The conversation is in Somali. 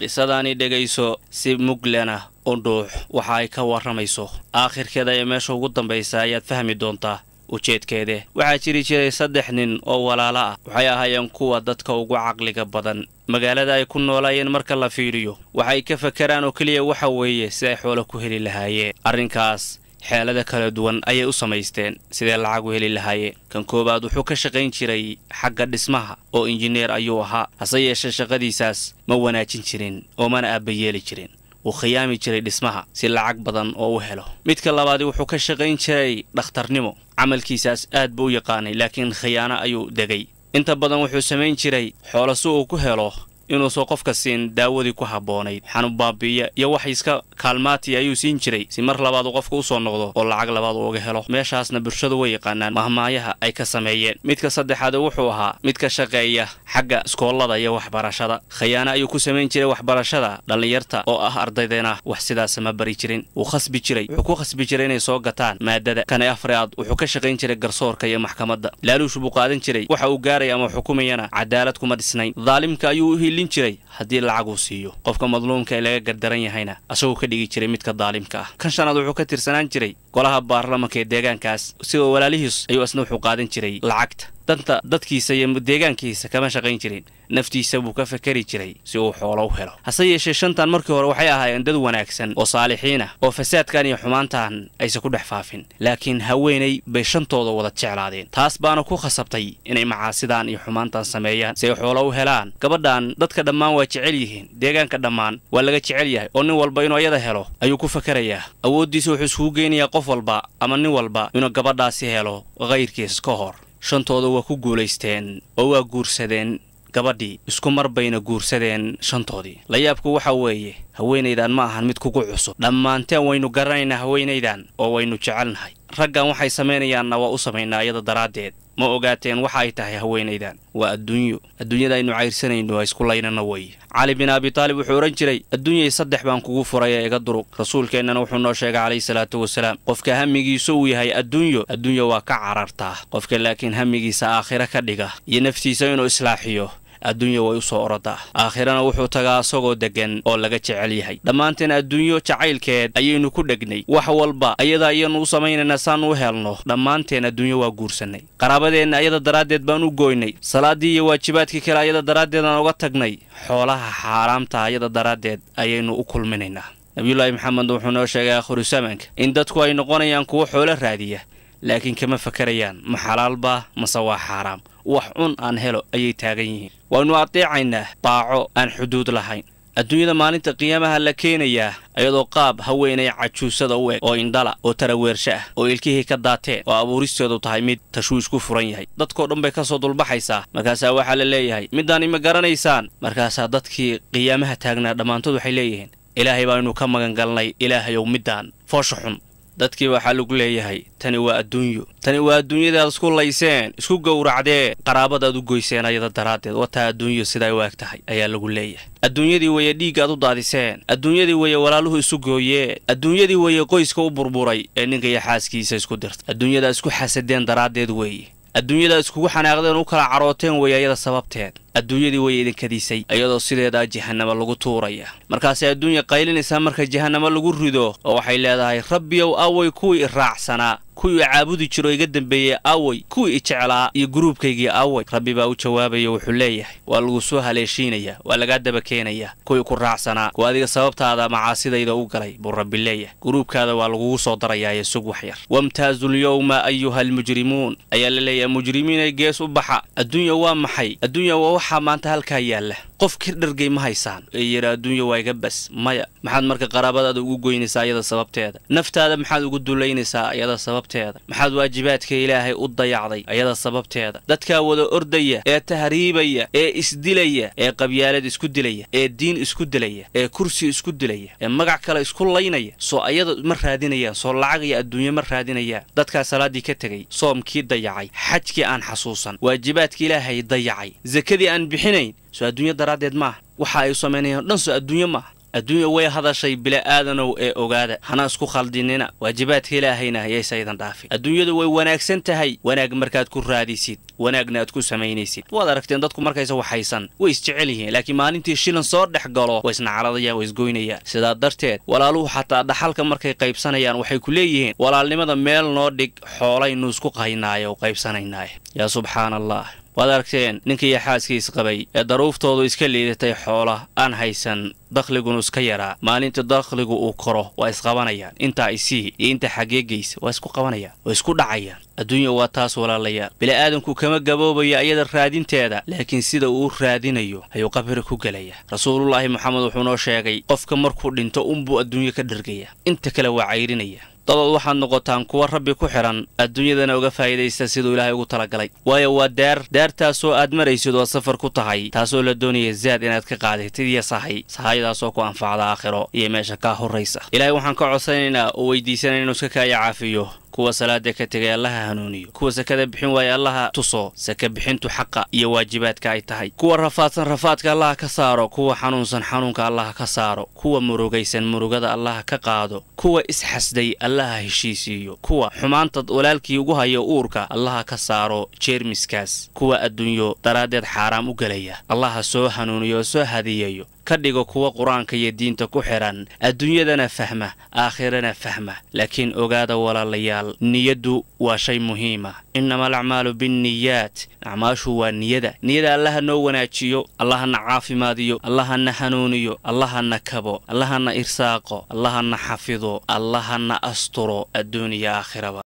qisadaani dhegayso si muglana u dhuux waxa ay ka warramayso aakhirkeeda ee meesha ugu dambaysa ayaad fahmi doontaa ujeedkeede waxaa jiri jiray saddex nin oo walaalo ah waxay ahaayeen kuwa dadka ugu caqliga badan magaalada ay ku noolaayeen marka la fiidhiyo waxay ka fakaraan oo keliya waxa weeye si ay xoolo ku heli lahaayeen arrinkaas xeelada kala duwan ayay u samaysteen sidee lacag u heli lahaayeen kan koowaad wuxuu ka shaqayn jiray xagga dhismaha oo injineer ayuu ahaa hase yeeshee shaqadiisaas ma wanaajin jirin oo mana aabbayeeli jirin wuu khiyaami jiray dhismaha si lacag badan oo u helo midka labaadi wuxuu ka shaqayn jiray dhakhtarnimo camalkiisaas aad buu u yaqaanay laakiin khiyaano ayuu degay inta badan wuxuu samayn jiray xoolo si uu ku helo inuusan qofka siin daawadii ku habboonayd xanuun baabi'iya iyo wax iska kaalmaati ayuu siin jiray si mar labaad uu qofka u soo noqdo oo lacag labaad uu uga helo meeshaasna bulshadu way yaqaanaan mahmaayaha ay ka sameeyeen midka saddexaad wuxuu ahaa mid ka shaqeeya xagga iskoollada iyo waxbarashada khayaano ayuu ku samayn jiray waxbarashada dhallinyarta oo ah ardaydeena wax sidaasa ma bari jirin wuu khasbi jiray wuxuu ku khasbi jiray inay soo gataan maadada kane afraad wuxuu ka shaqayn jiray garsoorka iyo maxkamadda laaluush buu qaadan jiray waxa uu gaaraya ama xukumayana cadaalad kuma dhisnayn daalimka ayuu hilin jiray haddii lacag uu siiyo qofka madluumka ee laga gardaran yahayna asagoo ka dhigi jiray midka daalimka ah kan shanaad wuxuu ka tirsanaan jiray golaha baarlamanka ee deegaankaas sidoo walaalihiis ayuu asna wuxuu qaadan jiray lacagta danta dadkiisa iyo deegaankiisa kama shaqayn jirin naftiisa buu ka fakari jiray si uu xoolo u helo hase yeeshee shantan markii hore waxay ahaayeen dad wanaagsan oo saalixiin ah oo fasaadkan iyo xumaantan aysan ku dhex faafin laakiin haweenay bay shantooda wada jeclaadeen taas baana ku khasabtay inay macaasidan iyo xumaantan sameeyaan si ay xoolo u helaan gabadhan dadka dhammaan waa jecel yihiin deegaanka dhammaan waa laga jecel yahay oo nin walba inuu iyada helo ayuu ku fakarayaa awooddiisa wuxuu iskugu geynayaa qof walba ama nin walba inuu gabadhaasi helo kayrkiis ka hor shantooda waa ku guulaysteen oo waa guursadeen gabadhii isku mar bayna guursadeen shantoodii layaabku waxa weeye haweenaydan ma ahan mid kugu cusub dhammaanteen waynu garanaynaa haweenaydan oo waynu jecelnahay raggan waxay samaynayaanna waa u samaynaa iyada daraaddeed ma ogaateen waxa ay tahay haweenaydan waa adduunyo adduunyada aynu cayrsanayno isku laynana wey cali bin abitaalib wuxuu odhan jiray adduunyay saddex baan kugu furay ee iga durug rasuulkeennana wuxuu noo sheegay calayhi salaatu wasalaam qofka hamigiisu uu yahay adduunyo adduunya waa ka carartaa qofka laakiin hamigiisa aakhiro ka dhiga iyo naftiisa inuu islaaxiyo adduunya way u soo orodaa aakhirana wuxuu tagaa asagoo deggan oo laga jecel yahay dhammaanteen adduunyo jacaylkeed ayaynu ku dhegnay wax walba ayada ayanu u samaynaynaa saan u helno dhammaanteen adduunyo waa guursannay qaraabadeenna ayada daraaddeed baan u gooynay salaaddii iyo waajibaadkii kale ayada daraaddeed aan uga tagnay xoolaha xaaraamta ayada daraaddeed ayaynu u kulminaynaa nabiyulaahi maxamed wuxuu noo sheegay aakhiru zamaanka in dadku ay noqonayaan kuwo xoolo raadiya laakiin kama fakarayaan ma xalaalbaa mase waa xaaraam wax cun aan helo ayay taagan yihiin waynu adeecaynaa baaco aan xuduud lahayn adduunyada maalinta qiyaamaha la keenayaa iyadoo qaab haweenay cajuusada u eg oo indhala oo taraweersho ah oo ilkihii ka daateen oo abuuristeedu tahay mid tashwiish ku furan yahay dadkoo dhan bay ka soo dulbaxaysaa markaasaa waxaa la leeyahay midaani ma garanaysaan markaasaa dadkii qiyaamaha taagnaa dhammaantood waxay leeyihiin ilaahay baaynu ka magan galnay ilaahayow middaan foosha xun dadkii waxaa lagu leeyahay tani waa adduunyo tani waa adduunyadaad isku layseen isku gowracdeen qaraabadaad u goyseen ayada daraaddeed wataa adduunyo siday u eg tahay ayaa lagu leeyahay adduunyadii weeye dhiiggaad u daadiseen adduunyadii weeye walaaluhu isu gooyeen adduunyadii weeye qoyska u burburay ee ninka iyo xaaskiisa isku dirtay adduunyadaa isku xasadeen daraaddeed weeye adduunyadaa iskugu xanaaqdeen u kala carooteen weeye ayada sababteed adduunyadii way idinkadisay iyadoo sideedaa jahanamo lagu tuuraya markaasay adduunya qaylinaysaa marka jahanamo lagu rido oo waxay leedahay rabbiyow away kuwii i raacsanaa kuwii i caabudi jiro iga dambeeyey away kuwii i jeclaa iyo guruubkaygii away rabbi baa u jawaabaya wuxuu leeyahay waa lagu soo haleeshiinayaa waa lagaa daba keenayaa kuwii ku raacsanaa kuwa adiga sababtaada macaasidayda u galay buu rabbi leeyahay guruubkaada waa lagugu soo darayaaye sug wax yar wamtaazulyowma ayuha almujrimuun ayaa la leeyahay mujrimiinay gees u baxa adduunya waa maxay adduunya waa waxaa maanta halkaa yaalla qof ka dhargay ma haysaan ee yidhi adduunya waa iga bas maya maxaad marka qaraabadaada ugu goynaysaa ayada sababteeda naftaada maxaad ugu dulaynaysaa ayada sababteeda maxaad waajibaadka ilaahay u dayacday ayada sababteeda dadkaa wada ordaya ee tahriibaya ee isdilaya ee qabyaalad isku dilaya ee diin isku dilaya ee kursi isku dilaya ee magac kale isku laynaya soo ayada ma raadinayaan soo lacag iyo adduunye ma raadinayaan dadkaa salaaddii ka tegay soomkii dayacay xajkii aan xasuusan waajibaadka ilaahay dayacay sakadii aan bixinayn soo adduunyo daraaddeed maaha waxa ay samaynayaan dhan soo adduunyo maaha adduunya way hadashay bila'aadanow ee ogaada hana isku khaldinina waajibaadka ilaahayna hayaysaydan dhaafin adduunyadu way wanaagsan tahay wanaag markaad ku raadisid wanaagna aad ku samaynaysid waad aragteen dadku markaysa waxaysan way isjecel yihiin laakiin maalintii shilan soo dhex galo way isnacaladayaan way isgoynayaan sidaa darteed walaaluhu xataa dhaxalka markay qaybsanayaan waxay ku leeyihiin walaalnimada meel noo dhig xoolaynu isku qaynaayo o qaybsanaynaaye yaa subxaana allah waad aragteen ninkiiyo xaaskiis qabay ee daruuftoodu iska liidatay xoola aan haysan dakhligunu iska yaraa maalinta dakhligu uu koro waa isqabanayaan intaa isii iyo inta xageegaysa waa isku qabanayaan waa isku dhacayaan adduunya waa taas walaalayaal bini'aadanku kama gaboobayo ayada raadinteeda laakiin sida uu raadinayo ayuu qabri ku gelaya rasuulullaahi moxamed wuxuu noo sheegay qofka markuu dhinto unbuu adduunyo ka dhergaya inta kale waa cayrinaya dadood waxaad noqotaan kuwa rabbi ku xidhan adduunyadana uga faa'idaysta siduu ilaahay ugu talagalay waayo waa daar daartaasoo aad maraysid oo safar ku tahay taasoo la doonaya zaad inaad ka qaadatid iyo sahay sahayadaasoo ku anfacda aakhiro iyo meesha kaa horraysa ilaahay waxaan ka codsanaynaa oo weydiisanaya inuu iska kaaya caafiyo kuwa salaada ka tegay allaha hanuuniyo kuwa sakada bixin waaya allaha tuso saka bixintu xaqa iyo waajibaadka ay tahay kuwa rafaadsan rafaadka allaha ka saaro kuwa xanuunsan xanuunka allaha ka saaro kuwa murugaysan murugada allaha ka qaado kuwa isxasday allaha heshiisiiyo kuwa xumaanta walaalkii ugu hayo uurka allaha ka saaro jeermiskaas kuwa adduunyo daraaddeed xaaraam u gelaya allaha soo hanuuniyo oo soo hadiyayo ka dhigo kuwa qur-aanka iyo diinta ku xidhan adduunyadana fahma aakhirana fahma laakiin ogaada walaalayaal niyaddu waa shay muhiima innama alacmaalu binniyaat acmaashu waa niyada niyada allaha noo wanaajiyo allahana caafimaadiyo allahana hanuuniyo allahana kabo allahana irsaaqo allahana xafido allahana asturo adduuniya aakhiraba